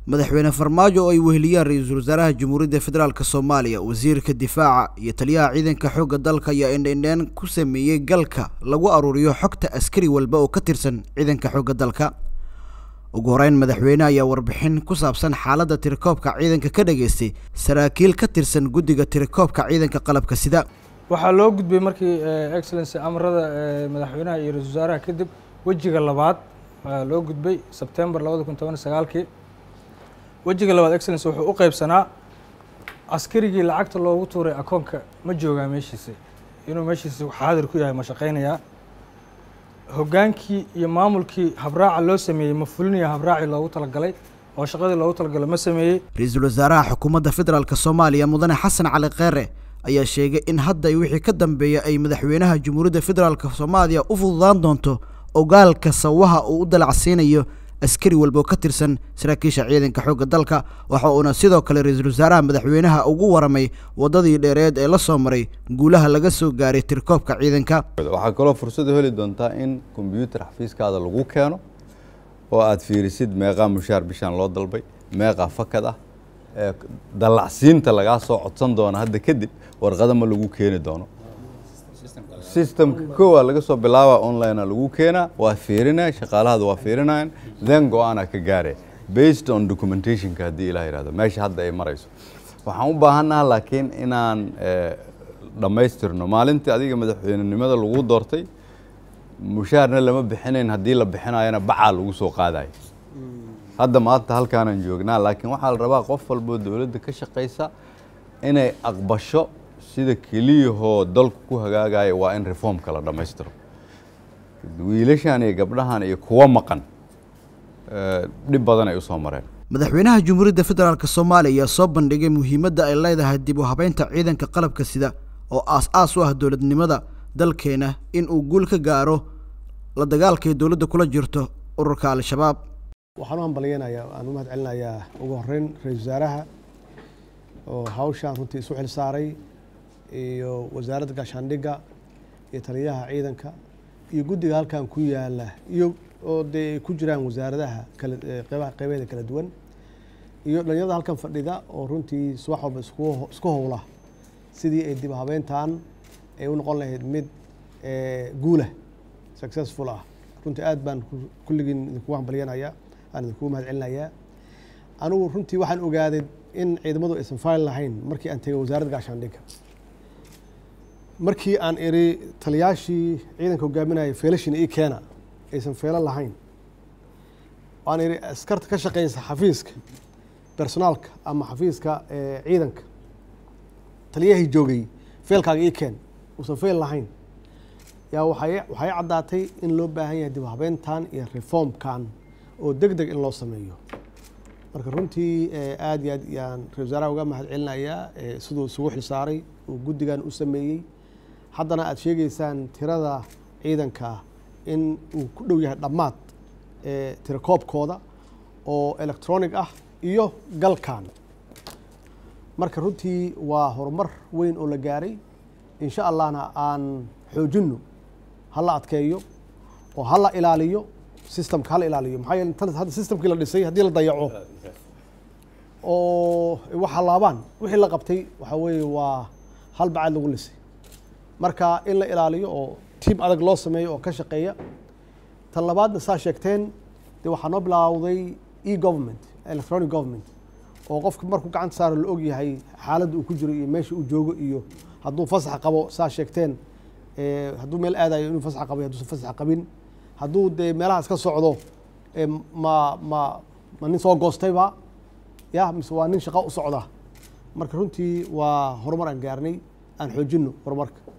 madaxweyne farmaajo oo ay weheliyaan ra-iisul wasaaraha jamhuuriyadda federaalk soomaaliya wasiirka difaaca iyo taliyaha ciidanka xoogga dalka ayaa indhendheen ku sameeyey galka lagu aruuriyo xogta askari walba oo ka tirsan ciidanka xoogga dalka ugu horeyn madaxweyne ayaa warbixin ku saabsan xaaladda tirakoobka ciidanka ka dhageystay saraakiil ka tirsan guddiga tirakoobka ciidanka qalabka sida waxaa loo gudbay markii excellency amarada madaxweynaha iyo ra-isul wasaaraha kadib wejiga labaad waa loo gudbay sebtembar labada kun toban sagaalkii wejiga labaad excellence wuxuu u qeybsanaa askarigii lacagta loogu tuuray akoonka ma joogaa meeshiisi inuu meeshiisi xaadir ku yahay ma shaqaynayaa hoggaankii iyo maamulkii habraaca loo sameeyey ma fulinaya habraacii loogu talagalay oo shaqadii loogu talagalay ma sameeyey ra-iisul wasaaraha xukuumadda federaalk soomaaliya mudane xasan cali kheere ayaa sheegay in hadda wixii ka dambeeya ay madaxweynaha jamhuuriyadda federaalk soomaaliya u fududaan doonto ogaalka sawaha uu u dalacsiinayo askari walba oo ka tirsan saraakiisha ciidanka xoogga dalka waxa uuna sidoo kale ra-iisul wasaaraha madaxweynaha ugu waramay waddadii dheereed ee la soo maray guulaha laga soo gaaray tirkoobka ciidanka waxaa kaloo fursad u heli doontaa in kombyuutar xafiiskaada lagu keeno oo aad fiirisid meeqaa mushaar bishaan loo dalbay meeqaa fakad ah dallacsiinta lagaa soo codsan doono hadda kadib warqada ma lagu keeni doono systemka kowaa laga soo bilaaba online lagu keenaa waa fiirinaya shaqaalahada waa fiirinayan then go-aanaa ka gaare based on documentationka haddii ilah yihahdo meesha hadda ay marayso waxaan u baahannaha laakiin inaan dhammaystirno maalintii adiga madaxweynenimada lagu doortay mushaarna lama bixinayn haddii la bixinayona bacaa lagu soo qaadayo hadda maanta halkaanaan joognaa laakiin waxaa la rabaa qof walboo dowladda ka shaqaysa inay aqbasho sida keliyahoo dalku ku hagaagaya waa in reformka la dhammaystiro wiilashan iyo gabdhahan iyo kuwa maqan dhib badan ay u soo mareen madaxweynaha jamhuuriyadda federaalk soomaaliya ayaa soo bandhigay muhiimadda ay leedahay dib u habeynta ciidanka qalabka sida oo aas-aas u ah dowladnimada dalkeena in uu guul ka gaaro la dagaalkay dowladda kula jirto ururka al-shabaab waxaan u hambalyeynayaa aan u mahad celinayaa ugu horeyn ra-isul wasaaraha oo hawshaan runtii isu xil saaray iyo wasaaradda gaashaandhigga iyo taliyaha ciidanka iyo guddiga halkan ku yaala iyo oo dee ay ku jiraan wasaaradaha kala qeybaha qeybeeda kala duwan iyo dhalinyarada halkan fadhida oo runtii subax walba isku isku howla sidii ay dib habeyntan ay u noqon lahayd mid guulah successful ah runtii aad baan kulligiin idinkugu hambalyanayaa aan idinkugu mahad celinayaa anigu runtii waxaan ogaaday in ciidamadu aysan fail lahayn markii aan tegay wasaaradda gaashaandhigga markii aan iri taliyaashii ciidanka hogaaminaya feelashiina ii keena aysan feelo lahayn aan iri askarta ka shaqeysa xafiiska personaalka ama xafiiska ciidanka taliyahii joogay feelkaaga ii keen uusan feel lahayn yaa waxay waxay caddaatay in loo baahan yahay dib habeyntan iyo reformkan oo deg deg in loo sameeyo marka runtii aad iyo aad yaan ra-isul wasaaraha uga mahad celinayaa siduu isugu xilsaaray uu guddigan u sameeyey haddana aad sheegeysaan tirada ciidanka in uu ku dhow yahay dhammaad tirakoobkooda oo electronic ah iyo galkan marka runtii waa horumar weyn oo la gaaray insha allahna aan xoojinno hala adkeeyo oo hala ilaaliyo systemka hala ilaaliyo maxaa yeele tan hadda systemkii la dhisay haddii la dayaco oo waxa laabaan wixii la qabtay waxaa weeye waa hal bacaad lagu lisay marka in la ilaaliyo oo tiam adag loo sameeyo oo ka shaqeeya tan labaadna saa sheegteen dee waxaa noo bilaawday e government electronic government oo qofka markuu gacanta saaro la og yahay xaaladda uu ku jiro iyo meesha uu joogo iyo hadduu fasax qabo saa sheegteen hadduu meel aadayo inuu fasax qabo hadduusan fasax qabin hadduu dee meelaha iska socdo ma ma ma nin soo goostayba ya mise waa nin shaqo u socda marka runtii waa horumar aan gaarnay aan xoojinno horumarka